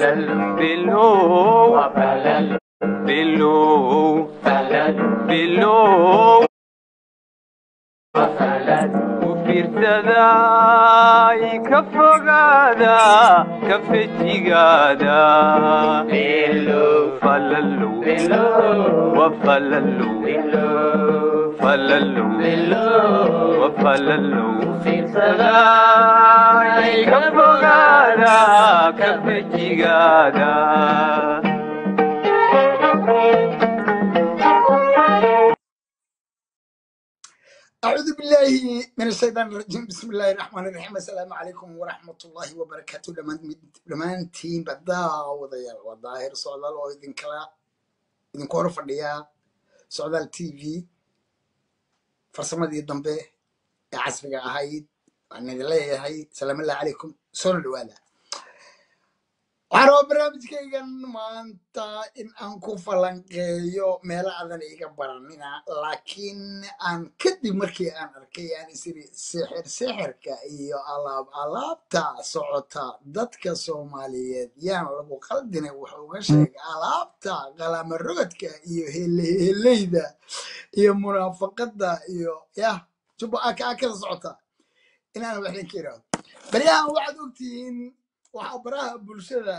bilow bilow bilow u fiirsaday ka fogaada ka fejigaada falalow wa falalow falalow wa falalow fiirsaday ka fogaada ka fejigaada أعوذ بالله من الشيطان الرجيم بسم الله الرحمن الرحيم السلام عليكم ورحمة الله وبركاته لمان تيم بدا وضيال وظاهر سعودال oo idinkala idinku hor fadhiya socdaal t v farsamadii dambe ee casriga ahayd waan idin leeyahay salaam allah calaykum soona dhawaada waxaan rabaa barnaamijkaygan maanta in aan ku falanqeeyo meelo adan iga baranina laakiin aan kadib markii aan arkay aan isiri sixir sixirka iyo alaab alaabta socota dadka soomaaliyeed yaan lagu qaldinay wuxuu uga sheegay alaabta qalama rogadka iyo heleyda iyo munaafaqada iyo yah jubba aka akada socota inaan waxdan ka iraado baryahan waxaad ogtihiin waxaa baraha bulshada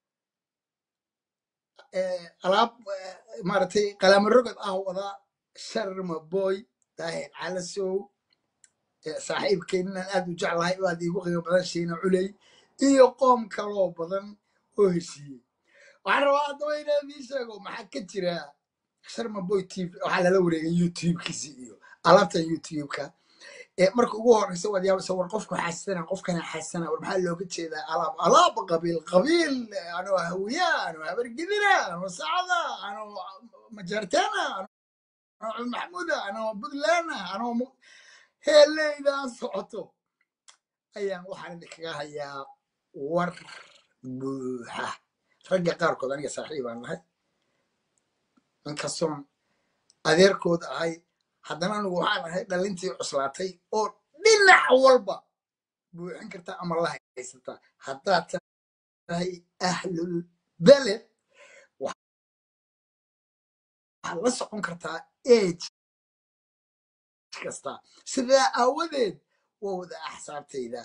eh, alaab eh, maaragtay qalamo rogod ah wada sharma boy daahir calasow eh, saaxiibkeennan aad u jeclahay oo aad iigu qiimo badan shiina culey iyo qoom kaloo badan oo heshiiyey waxaan rabaa haddaba inaan idiin sheego maxaa ka jira sharma boy tv waxaa lala wareegay youtube-kiisi iyo alaabtan youtube-ka ee marka ugu horeysa waad yaabaysa war qofku xasana qofkana xasana war maxaa looga jeedaa alaab alaab qabiil qabiil anoo hawiya anoo habargidina anoo sacada anoo majartana anoo maxmuuda anoo buntlandna anoo mu- heeleydan socoto ayaan waxaan idinkaga hayaa war buuxa ragga qaarkood aniga saaxiibaan nahay inkastoon adeerkood ahay haddana anigu waxaan ahay dhalintii cuslaatay oo dhinac walba buuxin karta ama la haysata haddaad tahay ahlul beled waxaad la socon kartaa age kasta sidaa aawadeed waa wada axsaabtayda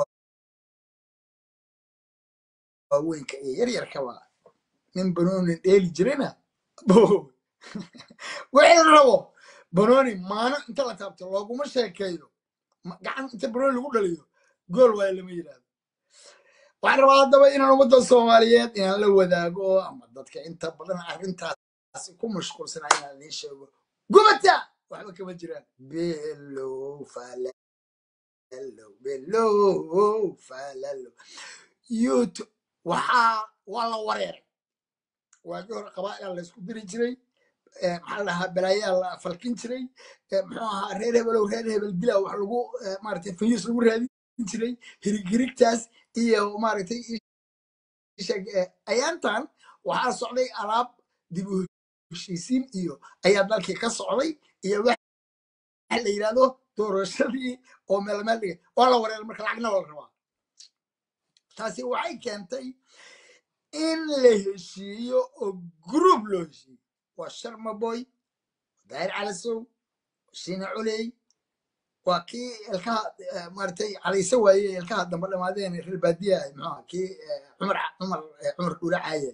waaweynka iyo yaryarkaba nin banoonin dheeli jirana bo wixii la rabo banooni maano inta la taabto looguma sheekeeyo ma- gacan inta banooni lagu dhaliyo gool waayo lama yidhaahdo waxaan rabaa haddaba inaan ummadda soomaaliyeed inaan la wadaago ama dadka inta badan arrintaas ku mashquulsanaa inaan idiin sheego gubata waxba kama jiraan below falalo below falalo youtube waxaa waa la wareeray waagii hore qabaa'ilaa la isku diri jiray eh, maxaa la dhahaa balaayaa la falkin jiray eh, muxuu ahaa reer hebelow reer hebel dila wax lagu eh, maaragtay fayuus lagu raadin jiray hirig hirigtaas iyo maaragtay sheeg eh, ayaantan waxaa socday alaab dib u heshiisiin iyo ayaa dalkii ka socday iyo wax la yidhahdo doorashadii oo meel meel dhigay waa la wareeray marka lacagna waa la rabaa taasi waxay keentay in la heshiiyo oo group loo heshiiyo waa sharma boy daahir calasow shiina culey waa kii ilkaha eh, maaragtay cadayse waaye ilkaha dambe dhamaadeen reer baadiyaha muxuu ahaa kii eh, cumar cumar eh, cumar dhuura caaye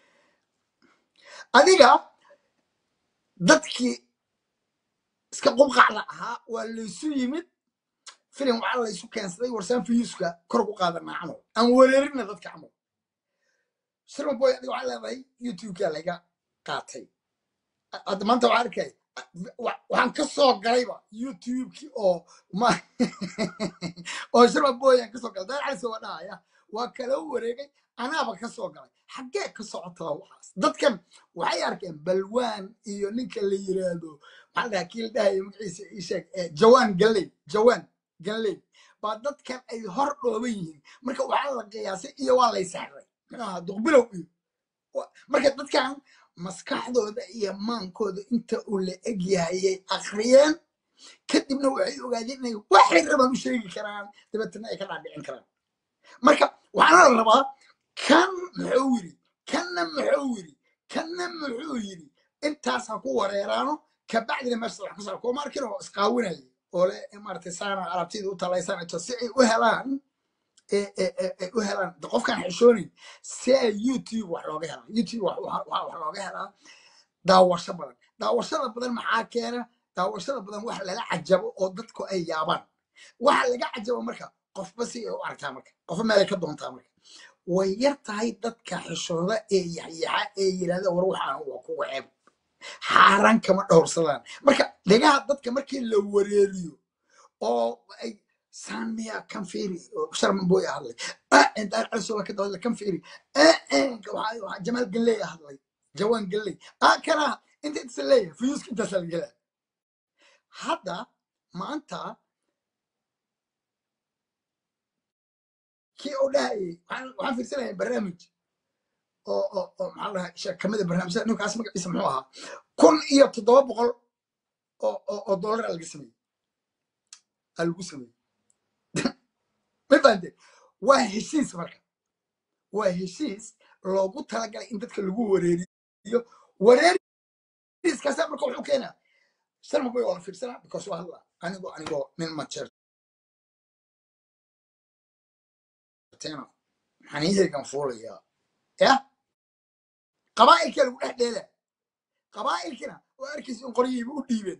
adiga dadkii iska qubqacda ahaa waa laysu yimid filim waxaa laysu keensaday warsaan fiyuuska kor ku qaadanaa camal aan wereerina dadka camal sharma boy adiga waxaa leedahay youtube-kaa laga qaatay hadda maanta waxaa arkay wa- waxaan ka soo galayba youtube-kii oo ma oo sharma boy aan ka soo galay dad cali waa dhahaya waa kala wareegay anaaba ka soo galay xaggee ka socotaa waxaas dadkan waxay arkeen balwaan iyo ninka la yiraahdo maxaa la dhahaa kii la dhahaya magaciisa ii sheeg eh, jawaan galley jawaan galley baa dadkan ay hor dhooban yihiin marka waxaa la qiyaasay iyo waa lay sexray muxuu ahaa duqbilow iyo wa- marka dadkan maskaxdooda iyo maankooda inta uu la eg yahayay akhriyeen kadibna waxay ogaadeen inay waxay rabaan u sheegi karaan dabeetana ay ka dhaadhicin karaan marka waxaana la rabaa kan muxuu yidhi kanna muxuu yidhi kanna muxuu yidhi intaas ha ku wareeraano kabacdina meesha wax kasoo kuma arkin oo isqaawinaya oo le maaragtay saana alaabtida u talaysanayto si ay u helaan ee- ee- ee- ee u helaan de qofkaan xishoonayn si ay youtube wax looga helaa youtube wax wax- wax- wax looga helaa daawasho badan daawashada badan maxaa keena daawashada badan wax lala cajabo oo dadku ay yaabaan waxa laga cajabo marka qofba si ay u aragtaa marka qofba meelay ka doontaa marka way yar tahay dadka xishooda ee yaxyaxa ee yidhahda war waxaan waa kuga ceeb xaaraan kama dhowrsadaan marka dhegaha dadka markii la wareeriyo oo ay saamiya kan fiiri oo sharman boy hadlay daar calisoba ka dawada kan fiiri jamaal galley hadlay jawaan galley ah kana inta intaas leeyahay fuyuuska intaas la gelaa hadda maanta kii oo dhahayay waxaan waxaan fiirsanaya barnaamij oo oo oo maxaa la dhahaa sheek kamida barnaamijyada ninkaas magaciisa muxuu ahaa kun iyo toddoba boqol oo oo oo dollar aa laga sameeyey aa lagu sameeyey ma fahanteen waa heshiis marka waa heshiis loogu talagalay in dadka lagu wareeriyo wareeriskaasa marka wuxuu keenaa sharma boy waa la fiirsanaa because waa hadla anigoo anigoo nin majeerteena xaniihaygan fuulayaa ya qabaa'ilkaa lagu dhex dheela qabaa'ilkina oo arkaysa in qoryihiiba u dhiibeen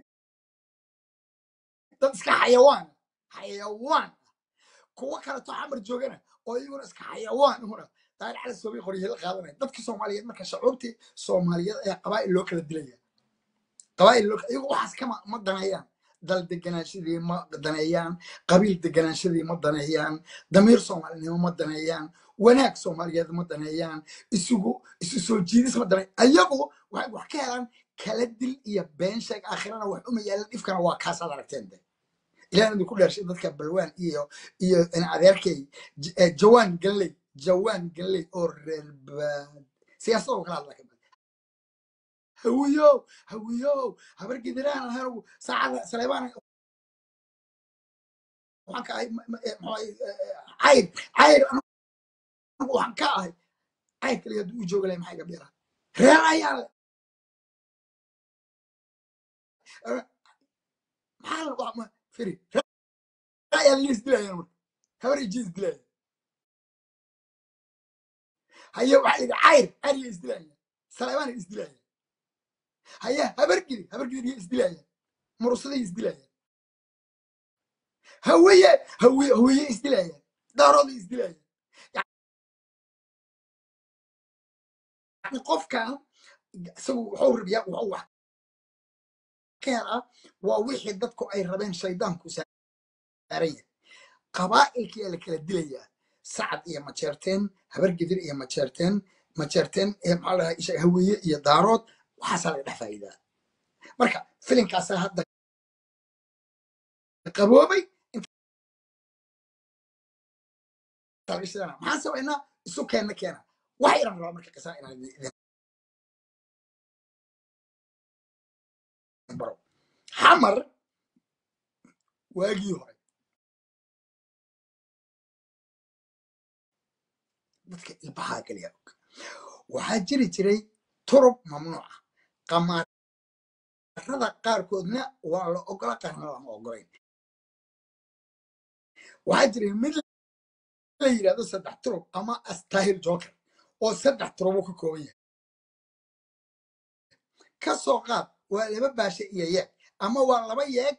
dad iska xayawaan xayawaan kuwo kaleto xamar joogana oo iyaguna iska xayawaan ihuna daari cali soobay qoryihi la qaadanaya dadka soomaaliyeed marka shacuubtii soomaaliyeed ayaa qabaa'il loo kala dilaya qabaa'il loo iyagu waxaas kama ma daneeyaan dal deganaanshadii ma daneeyaan qabiil deganaanshadii ma daneeyaan damiir soomaalinimo ma daneeyaan wanaag soomaaliyeed ma daneeyaan isugu isu soo jiidis ma daneeyaan ayagu waxay wax ka helaan kala dil iyo been sheeg aakhirana wax uma yaalan dhifkana waa kaasaad aragteen de ilaahna idinku dheershay dadka balwaan iyo iyo in adeerkay J- eh, jawaan galley jawaan galley oo reer baad siyaasadoo kala hadla kamid hawiyo hawiyo habar gidiraan ahanugu saacada saleebaan waxaan ka ahay ma- ma- eh, muxuu ahay, eh, eh, cayr cayr anigu waxaan ka ahay cayr kaliya hadduu u jooga lahay maxaa iga beera reer ayaa le Eh, maxaa la waa ma- firi reer ayaa la isdilayaan marka habar iyo jiis dilaya haye waxaa yidhi cayr cayr iyo isdilayaan saleebaan iyo isdilayaan haye habargidi habargidi iyo isdilayaan murusaday isdilayaan hawiye hawiye hawiye isdilayaan daarooday isdilayaan yani qofkan isagu wuxuu rabiyaa wuxuu wax ka helaa waa wixii dadku ay rabeen shaydaanku saaran yahay qabaa'ilkii aa la kala dilayaa sacad iyo majeerteen habargedir iyo majeerteen majeerteen ee maxaa la dhahaa isha hawiye iyo daarood waxaasaa laga dhex faa'iidaa marka filinkaasaa hadda qaboobay inta laga shidana maxaan samaynaa isu keenna keena wax yaran rabaa marka qisaa inaan idin idin baro xamar waagii hore dadka ilbahaa kaliya og waxaa jiri jiray turub mamnuuca qamaarada qaarkoodna waa la ogola qaarna lama ogolayn waxaa jiray mid la yidhahdo saddex turub ama astahil joker oo saddex turubo ka kooban yahay ka soo qaad waa laba baashe iyo yeeg ama waa laba yeeg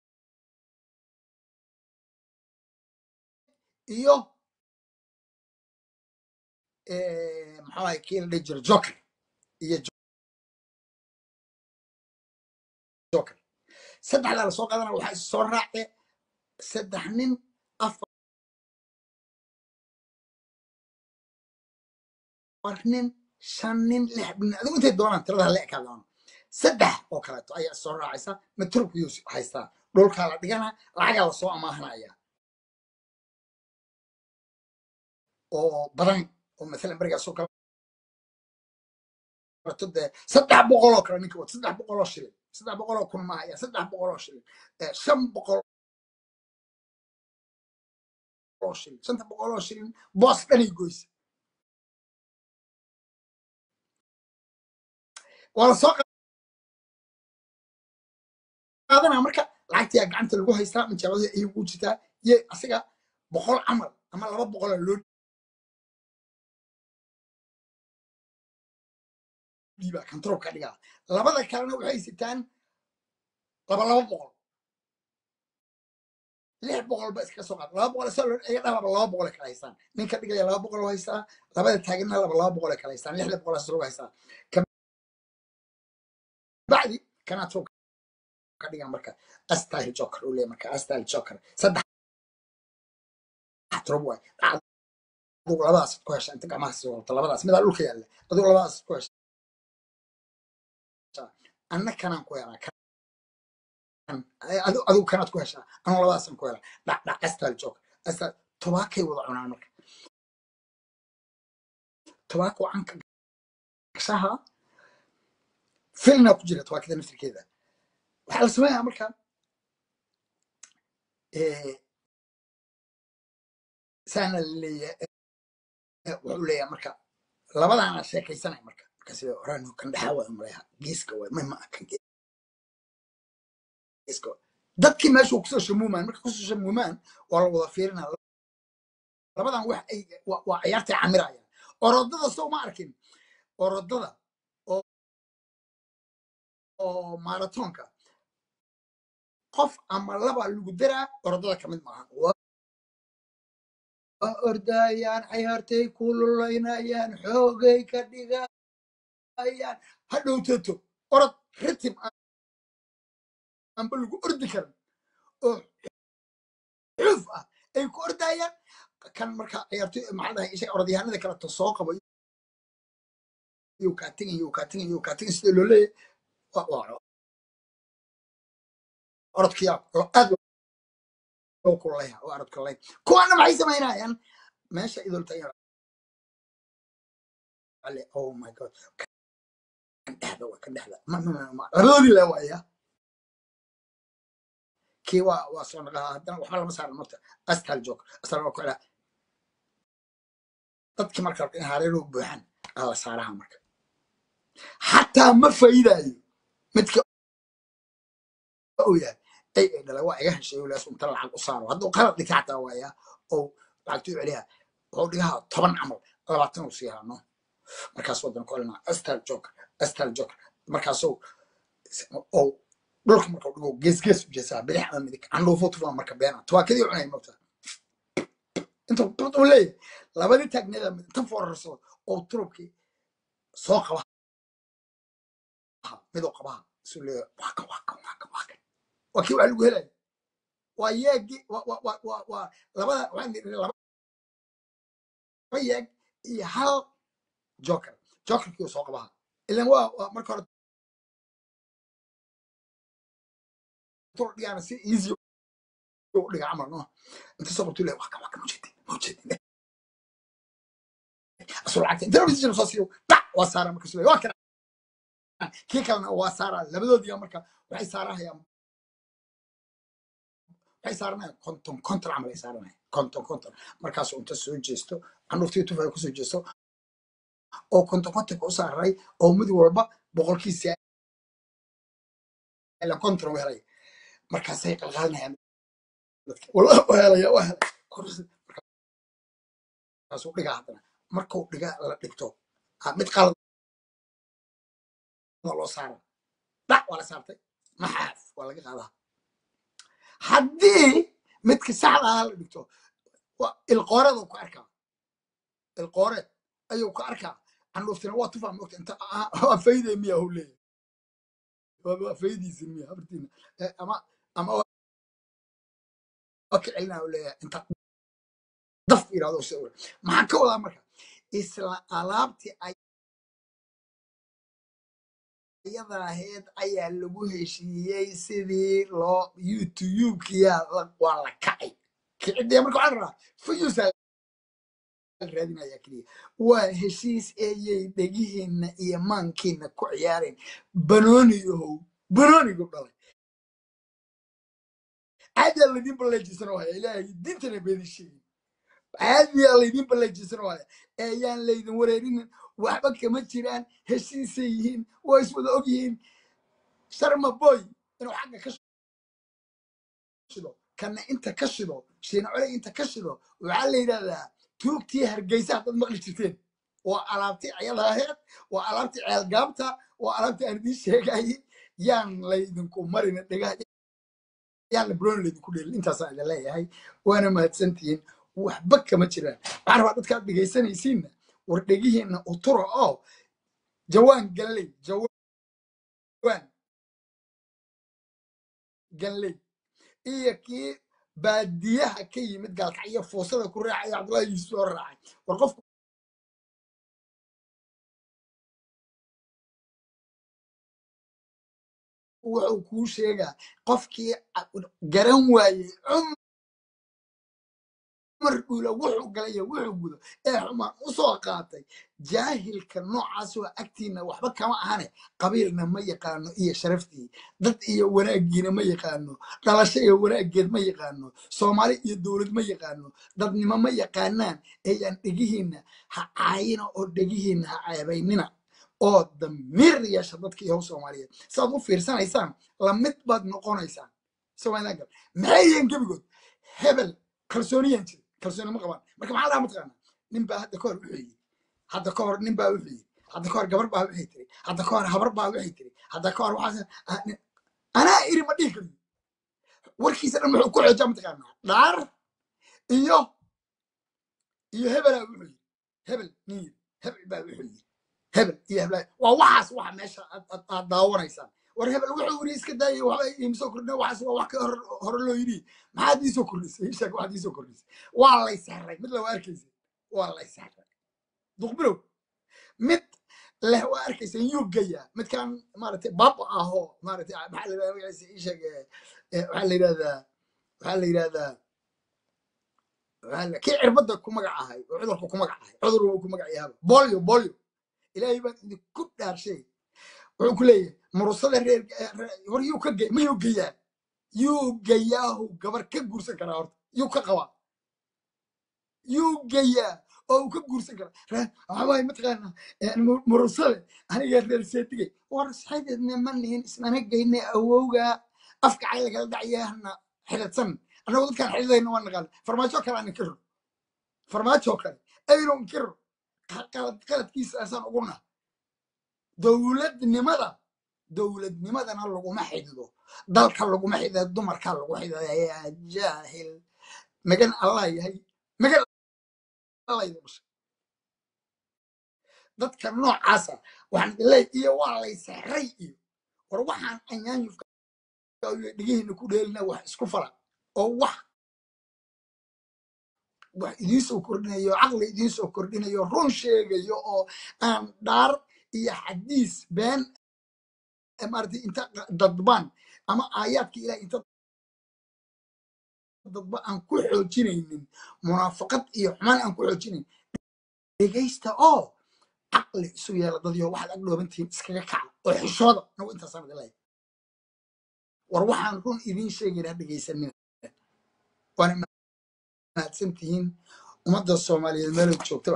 iyo eh, maxaa waye kii la dhihi jiro joker iyo joker saddexdaa lasoo qaadana waxaa is soo raace saddex nin afar nin shan nin lix nin adigu intay doonaan tirada hala ekaa doona saddex oo kaleeto ayaa is soo raacaysa maturkiyuu haystaa dhulkaa la dhigana lacagaa lasoo amaahanaya oo badan oo maalan berigaasoo kaleeto dee saddex boqol oo kale ninka wata saddex boqol oo shilin saddex boqol oo kun maaha saddex boqol oo shilin Eh, shan boqol oo shilin shanta boqol oo shilin boos dhanay goysa waa la soo qaadanaa marka lacagtiyaa gacanta lagu haystaa majaabada ayay ugu jirtaa iyo asiga boqol camal ama laba boqola loo dhiibaa control ka dhigaa labada kalena waxay sitaan laba laba boqol lix boqol ba iskaga soo qaada laba boqol isagoo loo- iyaga dhan laba laba boqol ay kala haystaan ninka dhigaya laba boqol oo haystaa labada taaganna laba laba boqol ay kala haystaan lixda boqol as lagu haystaa kabacdi kanaa soo ka dhigaa marka astyle joker uu leeyahay marka astyle joker saddex trob waay adigu labadaas ku hesha inta gacmaha sii wadato labadaas midaa dhulka yaalla adigu labadaas ku hesha anna kanaan ku helaa kan adu- adigu kanaad ku heshaa anu labadaasaan ku helaa dhac dhac astyle joker astyle tobaakay wada cunaan marka tobaako canka gashaha filna ku jira tobaakada naftirkeeda waxaa la sameeyaa marka eh, saana laleeyahay eh, wuxuu leeyahay marka labadaana sheekaysanaya marka marka sida horaan kan dhexaa waa umaleeya geeska waa ma ma kan geeska waa dadkii meesha kusoo shamuumaan marka kusoo shamuumaan waa la wada fiirinaa labadan wax ay waa waa ciyaartay camirayaan orodada soo ma arkin orodada oo oo maratonka qof ama laba lagu daraa orodada ka mid maaha waa ordayaan ciyaartay kululaynayaan xoogay ka dhigayaan hadhow tato orod ritim aanba lagu ordi karin oo xuuf ah ay ku ordayaan kan marka ciyaartoy maxaa dhahay isha orodyahanada kaleto soo qabo iyo kaatinga iyo kaatinga iyo kaatinga sida loo leeyahay waa waa orodkiyaa aad loo kululaya oo orod kululay kuwaana maxay samaynayaan meesha idolta ale oh my god kan dhexda waa kan dhexda ma ma ma ma labadoodii la waaya kii waa waa soo naqaa haddana waxba lama saaran marta astal joog astal waa ku celaa dadkii marka in hareeruu buuxan aa la saaraha marka xataa ma faa'iidaayo midka uu yahay ay ay dhalay waa iga heshay walaas unta lacag u saaro hadduu qalad dhigta xataa waaya oo lacagtuu celiha wuxuu dhigaha toban camal labaatan uu siihaa no markaas wadan ku celinaa astal joog astal joog markaasuu oo dhulka marka uu dhigo gees gees u jeesaa bidix ama midig candhuufo tufaa marka beena tawaakadii cunay mogta inta uu leeyahay labadii taagneeda inta foorarso oo turubkii soo qaba midoo qabaha isuu leeyahay waa kan waa kan waa kan waa kan waa kii waa lagu helaya waa yeegi waa waa waa waa waa labada waxaan idhi laba yeeg iyo hal joker jokerkii uu soo qabaha ilan waa waa marka hore tur dhigaana si easy u dhiga camal no inta soo qabtuu leeyahay waa kan waa kan mujedi mujedi asuu lacagta inta rabisi soo siiyo dhac waa saara marka suu waa kan kii kalena waa saara labadoodiga marka waxay saarahayaan waxay saaranayaan konton konton camal ay saaranayaan konton konton markaasuu inta soo jeesto canuurtii tufaya kusoo jeesto oo konton kontonka u saaray oo mid walba boqolkiisa ila konton u helay markaasay qalqaalinayaan dadka wala u helaya u helay Kursi- markaasuu dhigaa haddana markuu dhiga la dhigto ah, mid qalad loo saara dhac waa la saartay maxaaf waa laga qaadaa haddii midka saxda ahaa la dhigto waa ilqooreed ku arkaa ilqooreed ayuu ku arkaa candhuuftina waa tufaa mogta inta ah, waa fayday miya hu leeyahay waa waa faydiisi miya habartiina Eh, ama ama waa ka celinaa hu leeyahay inta daf yidhahdo sawir maxaan ka wadaa marka isla alaabtii ayada ahayd ayaa lagu heshiiyey sidii loo youtube-kiyaa la- waa la kacay kicidee marka waxaa la rabaa fayuusaa raadinaya keliya waa heshiis eeyay dhegihiinna iyo maankiinna ku ciyaareen banooni yahow banoonigu dhalay caadaa ladin baleejisan oo haya ilaahay diintana beedi sheegin caadiyaa laydin ballajisan waaya ee yaan laydin wareerinin waxba kama jiraan heshiisay yihiin waa iswada og yihiin sharma boy inuu xagga ka shido kana inta ka shido shiina cole inta ka shido waxaa la yidhahdaa tuugtii hargeysa haddaad maqli jirteen waa alaabtii ciyadaheed waa alaabtii ceelgaabta waa alaabtii aan idiin sheegayay yaan laydinku marin dhagaha yaan lebron laydinku dheelin intaasaan idin leeyahay waana mahadsantihiin waxba kama jiraan waxaan rabaa dadkaad dhegaysanaysiinna war dhegihiinna utura oo jawaan galley jawaan galley iyo kii baadiyaha ka yimid gaalkacyo fuusada ku raacay cabdullahi yuusuf soo raacay war qofku wuxuu kuu sheegaa qofkii garan waayey cumar dhuula wuxuu galay iyo wuxuu gudo ee xumaan u soo qaatay jaahilka noocaas waa agtiina waxba kama ahane qabiilna ma yaqaano iyo sharaftii dad iyo wanaagiina ma yaqaano dhalasho iyo wanaageed ma yaqaano soomaali iyo dowlad ma yaqaano dadnimo ma yaqaanaan eeyaan dhegihiinna ha caayina oo dhegihiinna ha ceebaynina oo damiir yeesha dadka iyo soomaaliyeed saad u fiirsanaysaan lamid baad noqonaysaan soomaalida gal maxay yihiin gebigood hebel kalsooniyaan jira kalsooni ma qabaan marka maxaa lahaa mataqaanaa nin baa hadda kahor wuxuu yidhi hadda kahor nin baa wuxuu yidhi hadda kahor gabar baa waxay tiri hadda kahor habar baa waxay tiri hadda kahor waxaas ah, nin- anaa iri ma dhihi kariyo warkiisa dhan wuxuu ku xoojaa mataqaanaa dhaar iyo iyo hebelaa wuxuu yidhi hebel nin yidhi hebel baa wuxuu yidhi hebel iyo hebel waa waxaas waxa meesha aad aad- aad daawanaysaan war hebel wuxuu yidhi iska daayay waxba iimsoo kordhin waxaas waa wax ka hor hore loo yidhi maxaad iisoo kordhisay ii sheeg waxaad iisoo kordhisay waa lay sahray mid lawa arkaysa waa lay sahray duqbirow mid leh waa arkaysa yuu gayaa midkaan maaragtay baba ahoo maaragtay maxaa la yidhahdaa magaciisa ii sheeg eh, eh, waxaa la yidhahdaa waxaa la yidhahdaa waxaa la- kii cirbadda ku magac ahay oo cudurka ku magac ahay cudur uu ku magac yahaaba bolio bolio ilaahay baan idinku dhaarshay wuxuu ku leeyahay murusada reer reer- war yuu ka gey ma yuu geyaa yuu geyaahu gabar ka guursan karaa horta yuu ka qabaa yuu geyaa oo uu ka guursan karaa reer waxaa waaye mataqaanaa eh, mu- murusade aniga reer seetigay war saxideedna ma nihin ismana geyne awowga afka cay lagala dhacyahna xidhadsan annagu dadkaan xidhidayna waa naqaana farmaajo kale aan inkiro farmaajo kale aynu inkiro qalad qaladkiisa asaan uguna dowladnimada dowladnimadana laguma xidido dalka laguma xidido dumarkaa lagu xidido yaa jaahil magan allah yahay magan allah idin dhashay dadka noocaasa waxaan idin leeyahay iyo waa lay sexray iyo war waxaan anyaanyufka iyo dhigihiina ku dheelina wax isku fala oo wax wax idiin soo kordhinayo caqli idiin soo kordhinayo run sheegayo oo aan dhaar iyo xadiis been eh, maaragtay inta dadban ama aayaadka ilaah inta dadba aan ku xoojinaynin munaafaqad iyo xumaan aan ku xoojinayn dhegaysta oo caqli isu yeela dadyo waxaad ag dhoobantihiin iskaga kaca oo xishooda nagu intaasaan idin leeyahay war waxaan run idiin sheegayna ha dhegaysanina waana mahadsan tihiin ummadda soomaaliyeed meelay joogtaba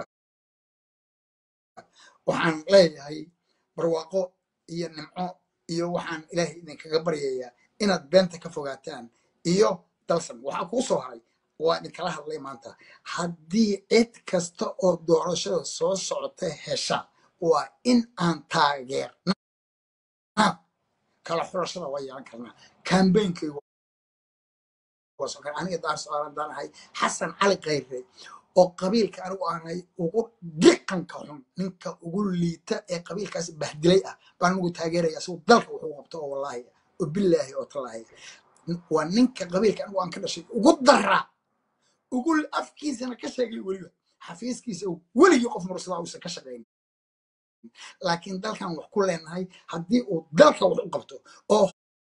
waxaan leeyahay barwaaqo iyo nimco iyo waxaan ilaahay idinkaga baryayaa inaad beenta ka fogaataan iyo dalsan waxaa kuu soo haray waa idinkala hadlay maanta haddii cid kasta oo doorashada soo socota hesha waa in aan taageerna kala xulashada waa yeelan karnaa kambeynkaygu waa soo kara aniga daar su-aalan daan ahay xasan cali khayre oo qabiilka anigu aanay ugu diqanka xun ninka ugu liita ee qabiilkaas bahdilay ah baan anigu taageeraya isagu dalka wuxuu qabto oo wallaahi oo bilaahi oo tallaahi waa ninka qabiilka anigu aan ka dhashay ugu daraa ugu afkiisana ka sheegay weliba xafiiskiisa weligii qof mursadaa uusan ka shaqayn laakiin dalkan wax ku leenahay haddii uu dalka wax u qabto oo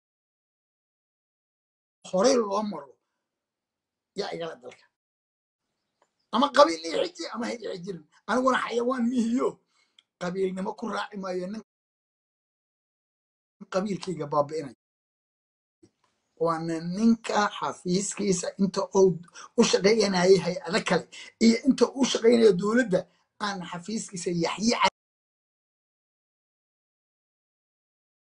horey loo maro yaa igala dalka ama qabiil ii xiji ama ha ii xijirin aniguna xayawaan mihiyo qabiilnimo ku raaci maayo nin qabiilkayga baabi'inay waana ninka xafiiskiisa inta uu u shaqaynayay hay-ado kale iyo inta uu u shaqaynayo dowladda aan xafiiskiisa yaxyi